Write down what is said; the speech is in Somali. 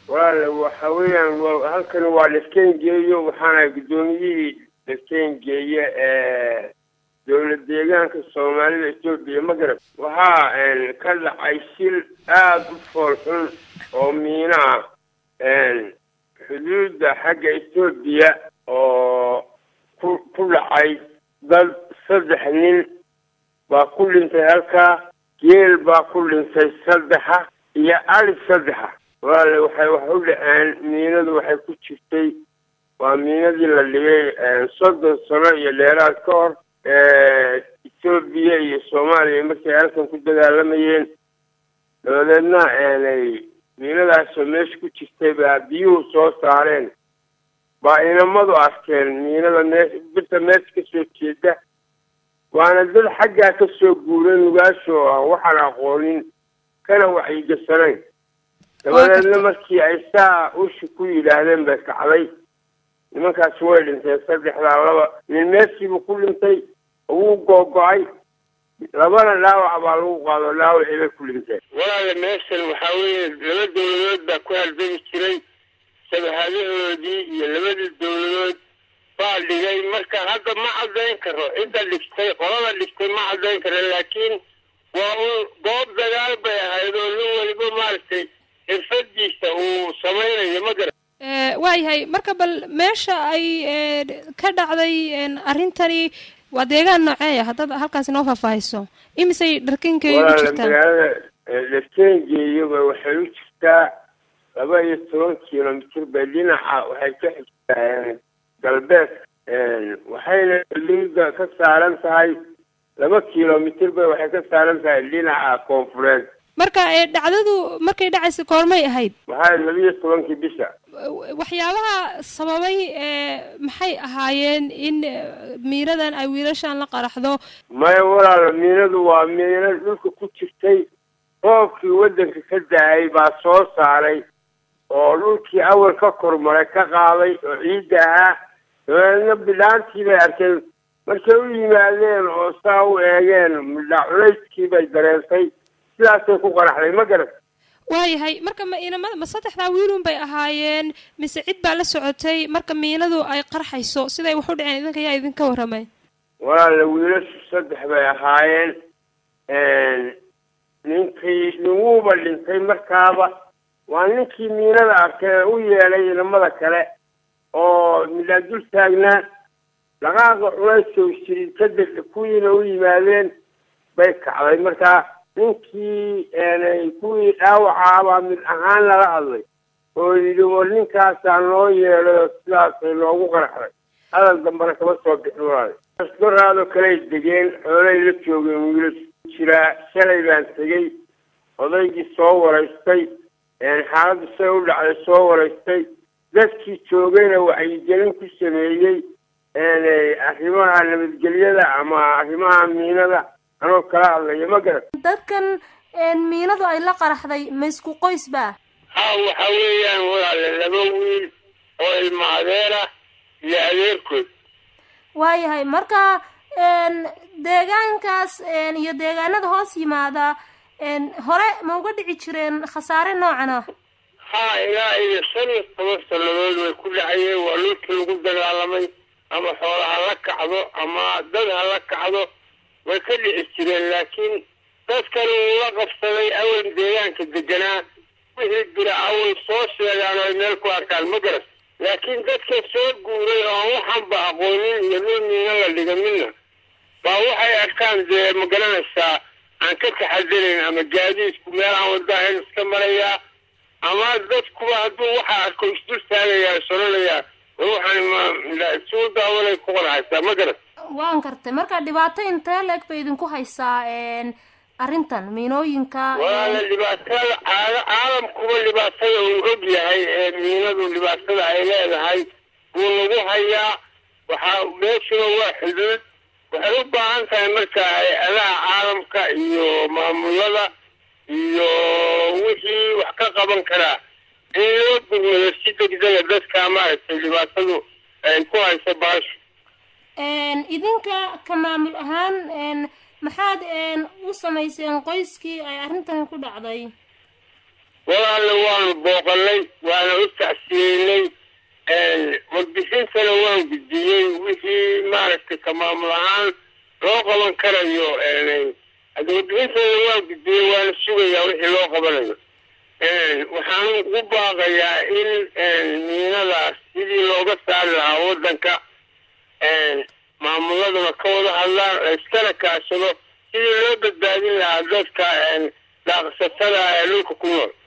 walaale waxa weeyaan wa- halkani waa lafteen geeyo waxaana guddoomiyihii lafteen geeye ee dowlad deegaanka soomaalida etoobiya magarab waxaa een, ka dhacay shil aada u fool xun oo miino ah een, xuduudda xagga etoobiya oo ku ku dhacay dad saddex nin baa ku dhintay halkaa geel baa ku dhintay saddexa iyo ari saddexa walaale waxay wax u dhaceen miinadu waxay ku jirtay waa miinadii la dhigay een, soddon sano iyo dheeraad ka hor ee, etoobiya iyo soomaaliya markay halkan ku dagaalamayeen dabadeedna eenay miinadaasoo meesha ku jirtay baa biyuhu soo saareen baa inamadu arkeen miinada mee birta meesha kasoo jeeda waana dad xaggaa ka soo guuray nugaashoo ah waxaan aqoonin kana wacyigasanayn dabadeedna markii ay saa ushi ku yidhaahdeen bay kacday nimankaasi way dhinteen saddexdaa laba nin meesiibuu ku dhintay wuu googo-ay labana dhaawac baa lagu qaado dhaawacii bay ku dhinteen walaale meeshan waxaa weeye laba dowladood baa ku haldegi jiray shabahadahoodii iyo labadii dowladood baa dhigay marka hadda ma caddayn karo cidda dhigtay qolada dhigtay ma caddayn karo laakiin waa un goob dagaal bay ahayd oo nin weliba maaragtay xirfadiisa uu samaynayo ma garan Eh, waayahay marka bal meesha ay eh, ka dhacday en, arrintani waa deegaan noocee ah haddaad halkaasi noo faahfaahiso imisay dharkinkeedu walaale jirtaan magaalada laftengeeyaba waxay u jirtaa laba iyo toban kilomitir bay dhinaca waxay ka xigtaa galbeed waxayna liida ka saaran tahay laba kilomitir bay waxay ka saaran tahay dhinaca koonfureed marka eh, dhacdadu markay dhacaysa koormay ahayd waxaa laba iyo tobankii bisha waxyaabaha sababay eh, maxay ahaayeen in eh, miiradan ay wiilashan la qaraxdo maya walaalo miinadu waa miino dhulka ku jirtay roobkii waddanka ka da-ay baa soo saaray oo dhulkii awal ka kormaray ka qaaday oo ciidda ahaa dabeedna bidhaantii bay arkeen markay u yimaadeen oo saa u eegeen midha culayskii bay dareentay sidaasay ku qaraxday ma garan waayahay marka ma inamada ma saddexdaa wiilun bay ahaayeen mise cid baa la socotay marka miinadu ay qarxayso siday wax u dhaceen idinka yaa idinka warramay walaala wiilashu saddex bay ahaayeen ninkii ninwuuba dhintay markaaba waa ninkii miinada arkay u yeelay inamada kale oo midhaa dul taagnaa dhaqaaqa culaysow jirid kadib kuwiina u yimaadeen bay kacday markaa ninkii kuwii dhaawacaabaa mid ahaan lala hadlay oo yidhi war ninkaasaa noo yeelay oo sidaasay noogu qaraxday hadal dambana kama soo bixin walaal asbaraadoo kaley degeen xoolay la joogeen wiilas jiraa shalay baan tegey odaygii soo waraystay xaaladdu say u dhacday soo waraystay dadkii joogayna wacyigelin ku sameeyey arrimaha nabadgelyada ama arrimaha miinada anoo kala hadlaya ma garan dadkan miinadu ay la qaraxday ma isku qoys ba ha waxa weeyaan walaale laba wiil oo ilma adeera iyo adeerkood waayahay marka deegaankaas iyo deegaanada hoos yimaada hore ma uga dhici jireen khasaare noocan ah ha ilaa iyo shan iyo toban sannadood way ku dhacayeen waa dhulkii lagu dagaalamay ama xoola ha la kacdo ama dad ha la kacdo way ka dhici jireen laakiin dadkan uu la qabsaday awal deegaanka deganaa wixii jira awal soo sheegaan oo ay meel ku arkaan ma garas laakiin dadka soo guuray oo aan waxanba aqoonin iyo dhul miina la dhiga midna baa waxay arkaan dee ma garanaysaa aan ka taxadirayn ama gaadiidku meel aan wadaahayn iska marayaa ama dadkuba hadduu waxa arko isdul taagayaa soranayaa waxaan suu daawalay ku qanacaysaa ma garas waan kartay marka dhibaato intee leeg bay idinku haysaa arrintan miinooyinka walaala dhibaatada caala caalamkuba dhibaatada uu og yahay ee miinadu dhibaatada ay leedahay wuu lagu hayaa waxaa meeshuna waa xuduud waxay u baahan tahay marka hay-adaha caalamka iyo maamulada iyo wixii wax ka qaban karaa in loo gurmado si degdega dadka maaragtay dhibaatadu ay ku hayso baashu idinka ka maamul ahaan maxaad u samayseen qoyskii ay arrintan ku dhacday walaalle waanu booqanay waana u tacsiyeynay warbixintana waan gudbiyey wixii maaragtay ka maamul ahaan loo qaban karayo hadda warbixintana waan gudbiyey waana sugayaa wixii loo qabanayo waxaan ugu baaqayaa in miinadaas sidii looga saari lahaa waddanka maamuladuna ka wada hadlaan oo iskana kaashado sidii loo badbaadin lahaa dadka daaqsatada ee dhulka ku nool